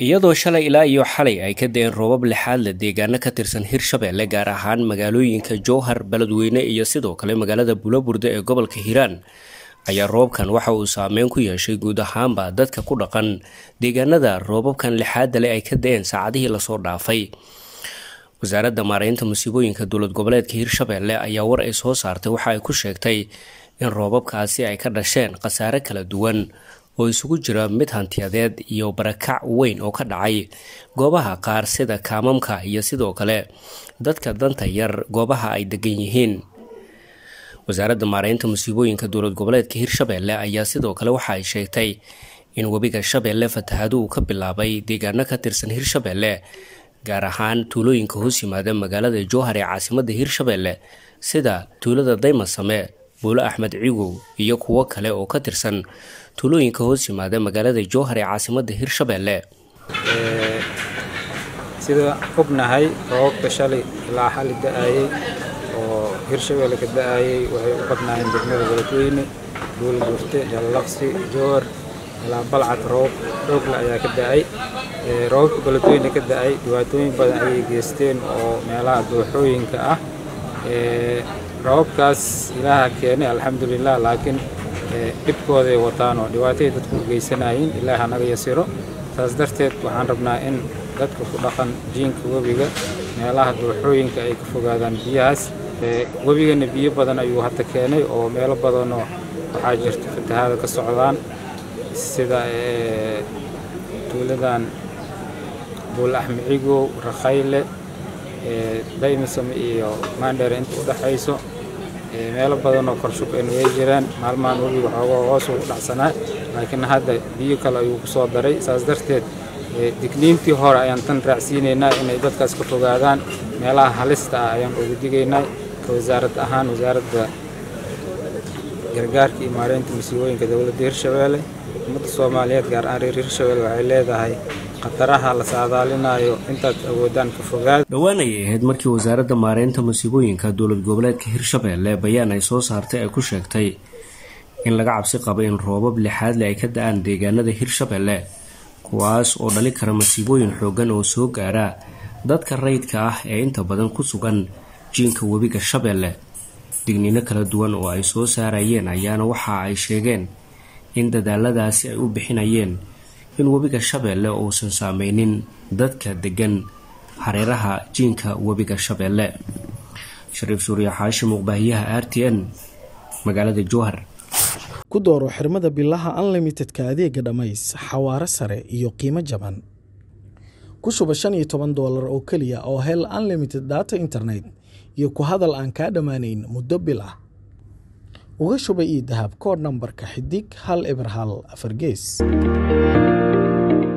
iyadoo shalay ilaa iyo xalay ay ka da-een roobab lixaad leh deegaano ka tirsan hirshabeelle gaar ahaan magaalooyinka jowhar beledweyne iyo sidoo kale magaalada bulaburde ee gobolka hiiraan ayaa roobkan waxa uu saameyn ku yeeshay guud ahaanba dadka ku dhaqan deegaanada roobabkan lixaadda leh ay ka da-een saacadihii lasoo dhaafay wasaaradda maareynta musiibooyinka dowlad goboleedka hirshabeelle ayaa war ay soo saartay waxa ay ku sheegtay in roobabkaasi ay ka dhasheen khasaare kala duwan oo isugu jira mid hantiyadeed iyo barakac weyn oo ka dhacay goobaha qaar sida kaamamka iyo sidoo kale dadka danta yar goobaha ay degan yihiin wasaaradda maareynta musiibooyinka dowlad goboleedka hirshabeelle ayaa sidoo kale waxa ay sheegtay in webiga shabeelle fatahadu uu ka bilaabay deegaano ka tirsan hirshabeelle gaar ahaan tuulooyinka hoos yimaada magaalada jowhar ee caasimadda hirshabeelle sida tuulada daymasame buulo axmed cigow iyo kuwo kale oo ka tirsan tuulooyinka hoos yimaada magaalada jowhar ee caasimadda hirshabeelle sida ognahay roobabka shalay ilaa xali da-ayey oo hirshabeelle ka da-ayey waxay u badnaayeen degmada beledweyne buulgurte jallaqsi jowhar ilaa balcad roob xoogle ayaa ka da-ay roobabka beledweyne ka da-ay dhibaatooyin badan ayay geysteen oo meelaha dooxooyinka ah roobabkaas ilaaha keenay alxamdulilah laakiin dhibkooday wataan oo dhibaatay dadku u geysanayeen ilaaha naga yasiro saas darteed waxaan rabnaa in dadka ku dhaqan jiinka webiga meelaha dooxooyinka ay ka fogaadaan biyahaas webigana biyo badan ayuu hadda keenay oo meelo badanoo waxaa jirta fatahaada ka socdaan sida tuuladan buul axmed cigow rakhayle daymisame iyo maandheere inta u dhexayso meelo badanoo korshubeen way jiraan maalmahan webiga xoogoo hoos u dhacsanaa laakiin hadda biyo kale ayuu ku soo daray saas darteed digniintii hore ayaan tan raacsiinaynaa inay dadkaas ka fogaadaan meelaha halista ah ayaan uga digaynaa ka wasaarad ahaan wasaaradda gargaarka iyo maareynta musiibooyinka dowladda hirshabeelle ummadda soomaaliyeed gaar ahaan reer hirshabeelle waxay leedahay khataraha la saadaalinayo intaad awoodaan ka fogaad dhowaan ayay ahayd markii wasaaradda maareynta musiibooyinka dowlad goboleedka hirshabeelle bayaan ay soo saartay ay ku sheegtay in laga cabsi qabo in roobab lixaadle ay ka da-aan deegaanada hirshabeelle kuwaas oo dhali kara masiibooyin xoogan oo soo gaara dadka rayidka ah ee inta badan ku sugan jiinka webiga shabeelle digniino kala duwan oo ay soo saarayeen ayaana waxa ay sheegeen in dadaaladaasi ay u bixinayeen in webiga shabeelle uusan saameynin dadka degan hareeraha jiinka webiga shabeelle shariif suuriya xaashi muqbaahiyaha r t n magaalada jowhar ku dooro xirmada bilaha unlimitedka adeega dhammays xawaaro sare iyo qiimo jaban ku shuba shan iyo toban doolar oo keliya oo hel unlimited data internet iyo ku hadal aan kaa dhammaanayn muddo bil ah uga shuba io dahab kood nambarka xidig hal eber hal afar gees